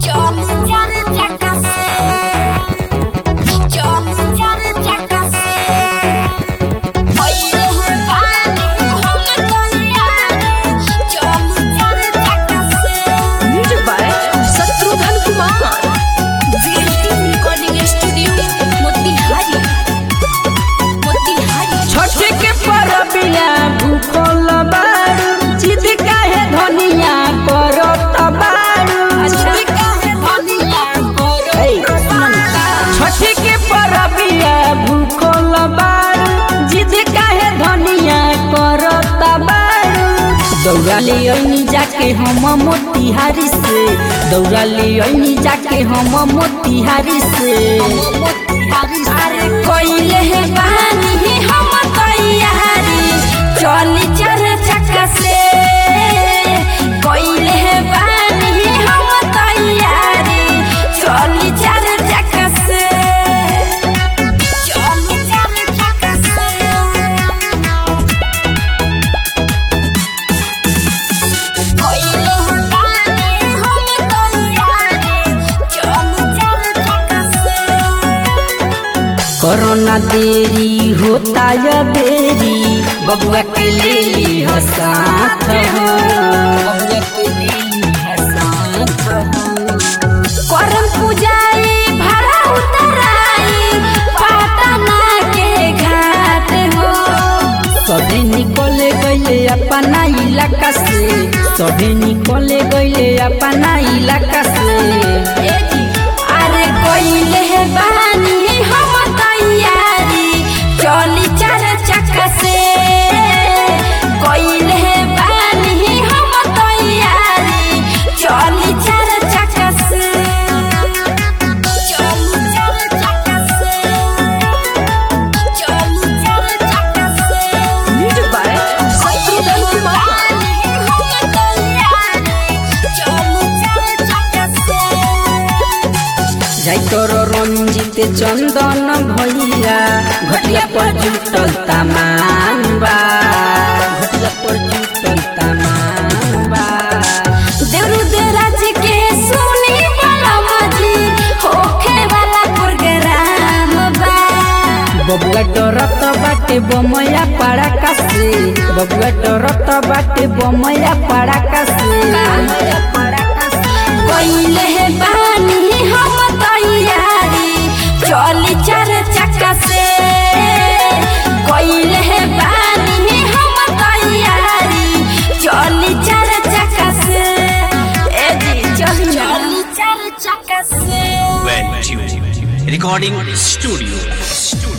Music by Shatrughan Kumar छठे के परबिया भूखल बारू जिद काहे धनिया करत बारू ए, छठे के परबिया भूखल बारू जिद काहे धनिया करत बारू दौड़ा ले अइनी जाके हम मोतिहारी से दौड़ा ले अइनी जाके हम मोतिहारी से अरे कोइले है बानी हम तैयारी चली चार चक्का से कोइले है बानी हम तैयारी चली चार चक्का से चली चार चक्का से कोइले है बानी हम तैयारी चली चार चक्का से कोरोना देरी होता या देरी बबुआ के ले ली हो साथ हो बबुआ के ले ली हो साथ हो करम पुजारी भरा उतराई पाटना के घाट हो सभी निकले गईले अपना इलाका से सभी निकले गईले अपना इलाका से ए जी, अरे कोइले है बानी हम तैयारी चली चार चक्का से कोइले है बानी हम तैयारी चली चार चक्का से चली चार चक्का से चली चार चक्का से म्यूजिक बाय शत्रुघ्न कुमार जाई तोरो रंजित चंदन भैया घटिया पर जुटल तमान बा घटिया पर जुटल तमान बा बबुआ डरत बाटे बमया पड़ाका से बबुआ डरत बाटे बमया पड़ाका से चली चार चक्का से कोइले है बानी हम तैयारी चली चार चक्का से ए जी चली चली चार चक्का से Well tuned. Recording studio. studio.